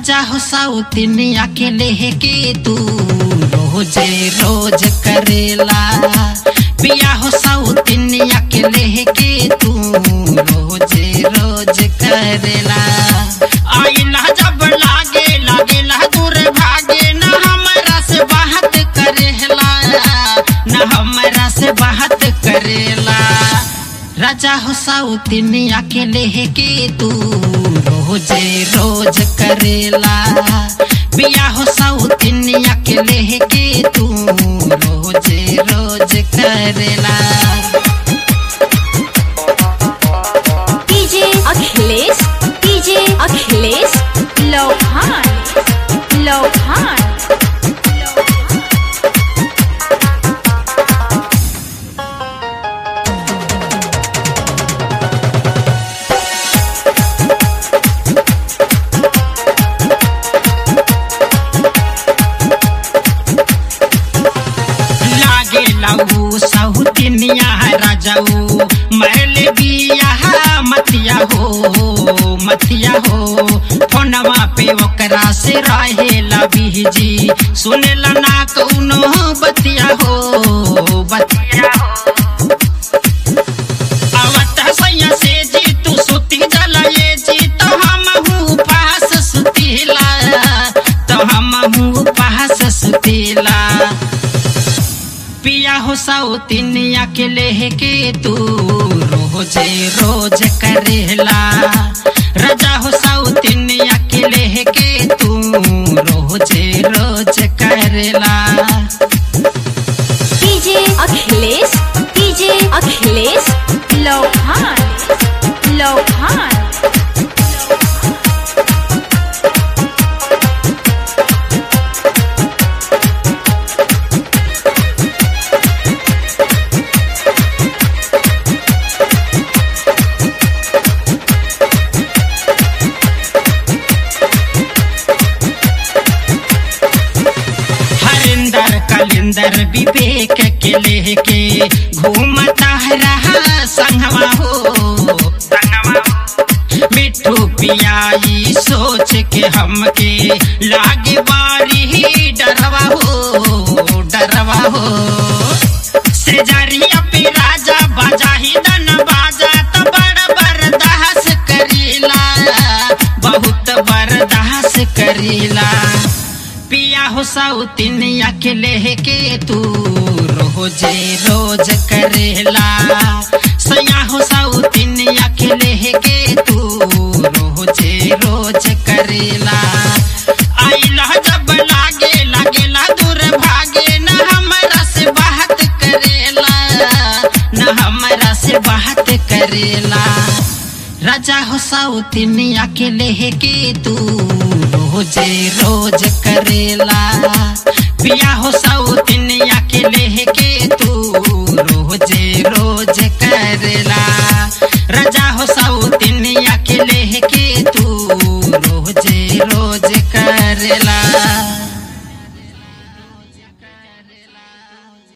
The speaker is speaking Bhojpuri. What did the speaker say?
राजा हो साउतिनिया के लेके तू रोजे रोज करेला पिया हो साउतिनिया के लेके तू रोजे रोज करेला आइला जब लागे लागेला दूर भागे न हमरा से बात करेला न हमरा से बात करेला राजा हो साउतिनिया के लेके तू रोजे रोज करेला बिया हो साउतिनिया के लेके तू रोजे रोज करेला डीजे अखिलेश डीजे अखिलेश लोहान लोहान लागे लाऊ साउतिनिया राजाऊ महल बिया मतिया हो मतिया हो फोनवा पे ओकरा से रहेला बीजी सुनेला ना कौनो बतिया हो बतिया हो आवत सैया से जी तू सुती जलाए जी तो हम हूँ पास सुतीला तो हम हूँ पास सुतीला पिया हो साउतिनिया के लेके तू रोजे रोज करेला राजा हो साउतिनिया के लेके तू रोजे रोज करेला डीजे अखिलेश डीजे अखिलेश लोहान लोहान हरिंदर कलिंदर विवेक के लेके घूमता है रहा संगवा हो संगवा हो। मिठू पियाई सोच के हमके लागे बारी डरवा हो डरवा हो सेजरिया पे राजा बाजा ही दन बाजा तो बड़ बर्दाश्त करीला बहुत बर्दाश्त करीला पिया हो साउतिनिया के लेके तू रोजे रोज करेला सया हो साउतिनिया के लेके तू रोजे रोज करेला आइला जब लागे लागेला दूर भागे न हमरा से बात करेला न हमरा से बात करेला राजा हो साउतिनिया के लेके तू रोजे रोज करेला पिया हो साउतिनिया के लेके